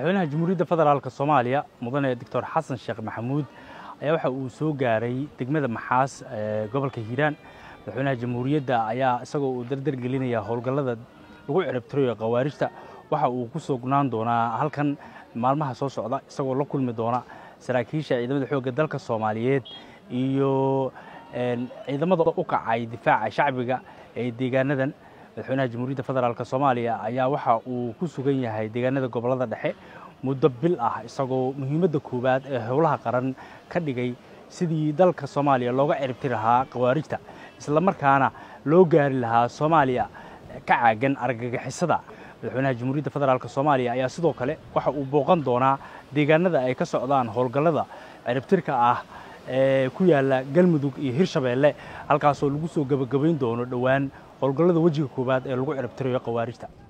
madaxweynaha jamhuuriyadda federaalk soomaaliya mudane doctor xasan sheekh maxamuud ayaa waxa uu soo gaaray degmada maxaas ee gobolka hiiraan madaxweynaha jamhuuriyadda ayaa isagoo uu dardar gelinaya howlgallada lagu ciribtirayo khawaarijta waxa uu ku sugnaan doonaa halkan maalmaha soo socda isagoo la kulmi doona saraakiisha ciidamada xoogga dalka soomaaliyeed iyo ciidamada u kacay difaaca shacbiga ee deegaanadan madaxweynaha jamhuuriyadda federaalk soomaaliya ayaa waxa uu ku sugan yahay deegaanada gobollada dhexe muddo bil ah isagoo muhiimadda koowaad ee howlaha qaran ka dhigay sidii dalka soomaaliya looga ciribti lahaa khawaarijta isla markaana loo gaari lahaa soomaaliya ka caagan argagixisada madaxweynaha jamhuuriyadda federaalk soomaaliya ayaa sidoo kale waxa uu booqan doonaa deegaanada ay ka socdaan howlgallada ciribtirka ah ee ku yaalla galmudug iyo hirshabeelle halkaasoo lagu soo gebagabayn doono dhowaan howlgallada wejiga koowaad ee lagu ciribtirayo khawaarijta